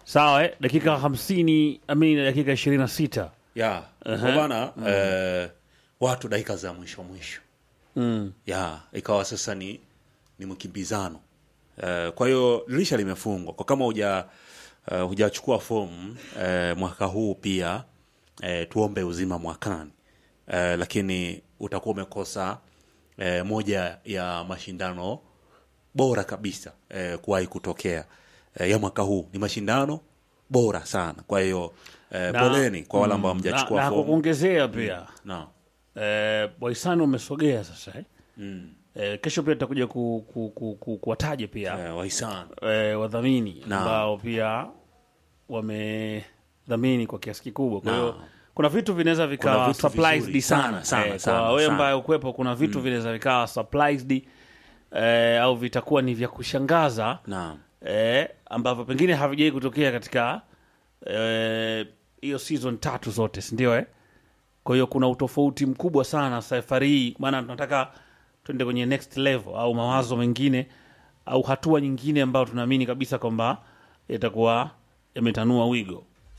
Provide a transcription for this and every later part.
sawa eh? dakika hamsini amini dakika ishirini na sita ya kwa bana eh, watu dakika za mwisho mwisho mm. ya ikawa sasa ni ni mkimbizano eh, kwa hiyo dirisha limefungwa kwa kama huja uh, hujachukua fomu eh, mwaka huu pia eh, tuombe uzima mwakani eh, lakini utakuwa umekosa eh, moja ya mashindano bora kabisa eh, kuwahi kutokea eh, ya mwaka huu ni mashindano bora sana kwa hiyo eh, Na- poleni kwa wale ambao na, hamjachukua na fomu kukuongezea pia no. eh, wahisani umesogea sasa eh? mm. Eh, kesho pia tutakuja ku, ku, ku, ku, kuwataje pia eh, wahisani eh, wadhamini Naam. ambao pia wamedhamini kwa kiasi kikubwa. Kwa hiyo Naam. kuna vitu vinaweza vikawa Kuna vitu surprised vizuri sana, sana, sana, eh, sana, kwa wewe sana. ambaye ukwepo, kuna vitu vinaweza vikawa surprised eh, au vitakuwa ni vya kushangaza naam eh, ambavyo pengine havijai kutokea katika eh, hiyo season tatu zote, si ndio eh? Kwa hiyo kuna utofauti mkubwa sana safari hii, maana tunataka tuende kwenye next level au mawazo mengine au hatua nyingine ambayo tunaamini kabisa kwamba yatakuwa yametanua wigo.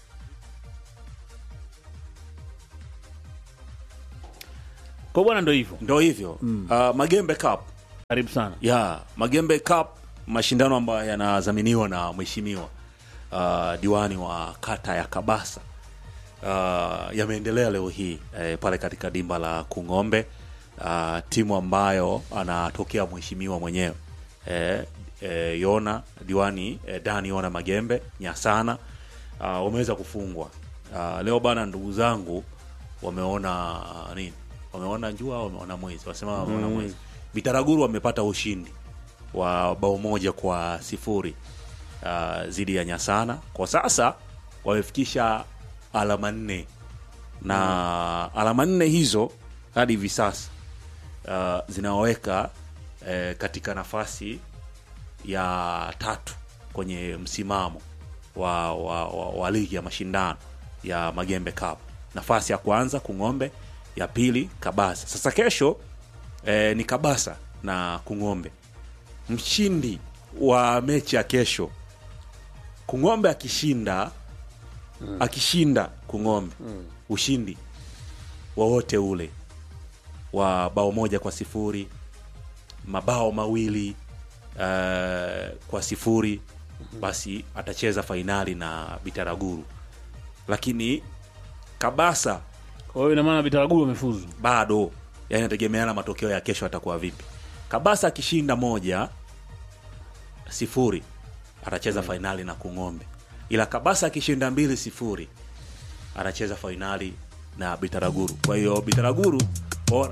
Kwa bwana, ndo hivyo. ndo hivyo mm. uh, magembe cup Karibu sana. ya magembe cup mashindano ambayo yanadhaminiwa na mheshimiwa uh, diwani wa kata ya kabasa uh, yameendelea leo hii eh, pale katika dimba la kung'ombe uh, timu ambayo anatokea mheshimiwa mwenyewe eh, eh, yona diwani eh, dani yona magembe nyasana uh, wameweza kufungwa uh, leo bana ndugu zangu wameona uh, nini wameona jua au wameona mwezi wasema wameona mwezi bitaraguru wamepata ushindi wa bao moja kwa sifuri uh, dhidi ya nyasana kwa sasa wamefikisha alama nne na alama nne hizo hadi hivi sasa uh, zinaweka eh, katika nafasi ya tatu kwenye msimamo wa, wa, wa, wa ligi ya mashindano ya Magembe Cup. Nafasi ya kwanza Kung'ombe, ya pili Kabasa. Sasa kesho eh, ni Kabasa na Kung'ombe. Mshindi wa mechi ya kesho Kung'ombe akishinda akishinda Kung'ombe ushindi wowote ule wa bao moja kwa sifuri mabao mawili uh, kwa sifuri basi atacheza fainali na Bitaraguru, lakini Kabasa Kwa hiyo ina maana Bitaraguru wamefuzu. bado, yani nategemeana matokeo ya kesho atakuwa vipi. Kabasa akishinda moja sifuri atacheza fainali na Kung'ombe, ila Kabasa akishinda mbili sifuri atacheza fainali na Bitaraguru. Kwa hiyo Bitaraguru bora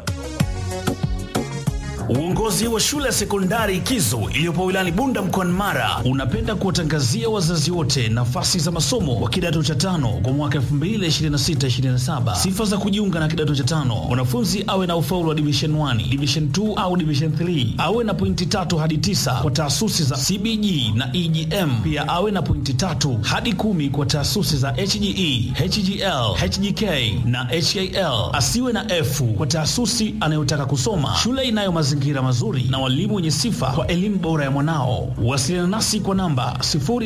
Uongozi wa shule ya sekondari Kizo iliyopo wilayani Bunda mkoani Mara unapenda kuwatangazia wazazi wote nafasi za masomo wa kidato cha tano kwa mwaka 2026-2027. Sifa za kujiunga na kidato cha tano: mwanafunzi awe na ufaulu wa division 1, division 2 au division 3, awe na pointi tatu hadi tisa kwa taasisi za CBG na EGM, pia awe na pointi tatu hadi kumi kwa taasisi za HGE, HGL, HGK na HAL. Asiwe na F kwa taasisi anayotaka kusoma. Shule inayo mazingira mazuri na walimu wenye sifa kwa elimu bora ya mwanao. Wasiliana nasi kwa namba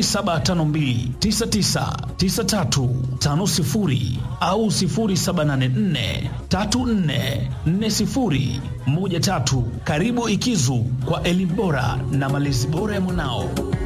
0752999350 au 0784344013. Karibu Ikizu kwa elimu bora na malezi bora ya mwanao.